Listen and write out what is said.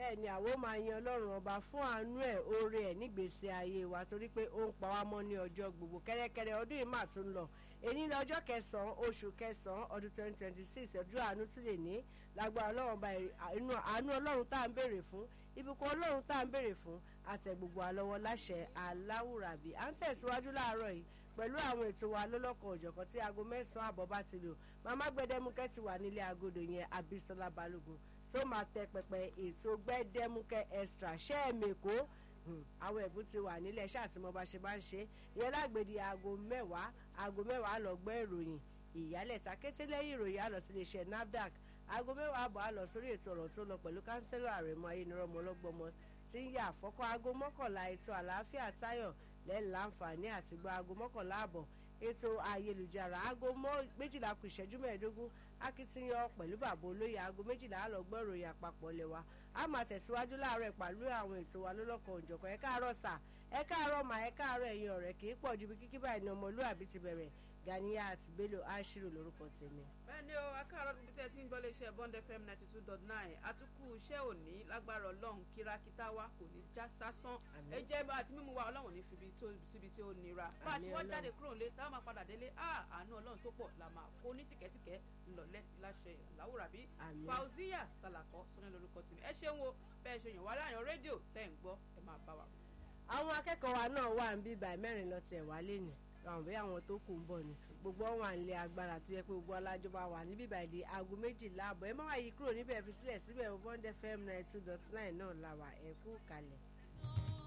bẹ́ẹ̀ ni àwọn máa yan ọlọ́run ọba fún àánú ẹ̀ oore ẹ̀ nígbèsè ayé wa torí pé ó ń pa wá mọ́ ní ọjọ́ gbogbo kẹ́rẹ́kẹ́rẹ́ ọdún yìí mà tún lọ èyí ní ọjọ́ kẹsàn-án oṣù kẹsàn-án ọdún twenty twenty six ọdún àánú tún lè ní lágbára ọlọ́run ọba inú àánú ọlọ́run tá à ń béèrè fún ìbùkún ọlọ́run tá à ń béèrè fún àtẹ gbogbo àlọ́wọ́ láṣẹ aláwùrábí à ń tẹ̀síwájú láàárọ̀ yìí pẹ̀lú àwọn ètò wa lọ́lọ́kan òjọ̀kan tí aago mẹ́sàn-án àbọ̀ bá ti lò màmá gbẹdẹmukẹ́ ti wà nílé agodo yẹn abisola balógun tó máa tẹ pẹpẹ ètò gbẹdẹmukẹ́ extra ṣẹ́ẹ̀mẹ̀kọ́ àwọn ẹ̀bùn ti wà nílẹ̀ ṣáà tí mo bá ṣe bá ń ṣe ìyẹn lágbèdì aago mẹ́wàá aago mẹ́wàá lọ gbọ́ ìròyìn ìyálẹ̀ta kété lẹ́yìn ìròyìn àlọ́ sí iléeṣẹ́ nafdac aago mẹ́wàá àbọ̀ àlọ́ sórí ètò ọ̀rọ̀ tó lọ pẹ̀lú kánsẹ́lọ̀ àrẹ̀mọ ayélujára ọlọ́gbọ́mọ tí ń yà àfọ́kọ́ aago mọ́kànlá ètò àlàáfíà táyọ̀ lẹ́yìn láǹfààní àti gba aago mọ́kànlá àbọ̀ ètò ayélujára aago méjìlá kù ìṣẹ́jú mẹ́ẹ̀ẹ́dógún akitiyan pẹ̀lú bàbá olóyè aago méjìlá àlọ́gbọ́n ìròyìn àpapọ̀ lẹ́wà a máa tẹ̀síwájú láàárọ̀ pẹ̀lú àwọn ètò wa lọ́lọ́kan òjọ̀kan ẹ káàárọ̀ sà ẹ káàárọ̀ mà ẹ káàárọ̀ ẹ̀yin ọ̀rẹ́ kì í pọ̀ ju bí kíkí báyìí ní ọmọlúwàbí ti bẹ̀rẹ̀ ganiya àti bello ashiru lórúkọ tèmi. bẹ́ẹ̀ni o akáàrọ̀ níbi tí ẹ ti ń gbọ́ léṣe bond fm ninety two dot nine àtúkù iṣẹ́ òní lágbára ọlọ́run kírakítà wa kò ní já sásán ẹ jẹ́ bá àti mímú wa ọlọ́run ní síbi tí ó nira bá a ṣe wọ́n jáde kúrò nílé táwọn máa padà délé àánú ọlọ́run tó pọ̀ la máa kó ní tìkẹ́tìkẹ́ ńlọlẹ́ láṣẹ làwùrábí fauziya salakọ sọ́nà lórúkọ tèmi ẹ ṣeun o bẹ́ẹ̀ ṣe yàn wá láàyàn rédíò tẹ́ ń gbọ́ ẹ máa bá wa. àwọn akẹ́kọ̀ọ́ wa náà wà ń bí ibà mẹ́rin lọ tẹ̀ wá lẹ́nu àwọn bẹ́ẹ̀ àwọn tó kù ń bọ̀ ni gbogbo wọn wà nílé agbára tó yẹ pé gbogbo alájọba wà níbí ìbàdí aago méjìlá àbọ̀ ẹ má wá yí kúrò níbẹ̀ fi sílẹ̀ síbẹ̀ bond fm ninety two dot nine náà la wà ẹ kú kalẹ̀.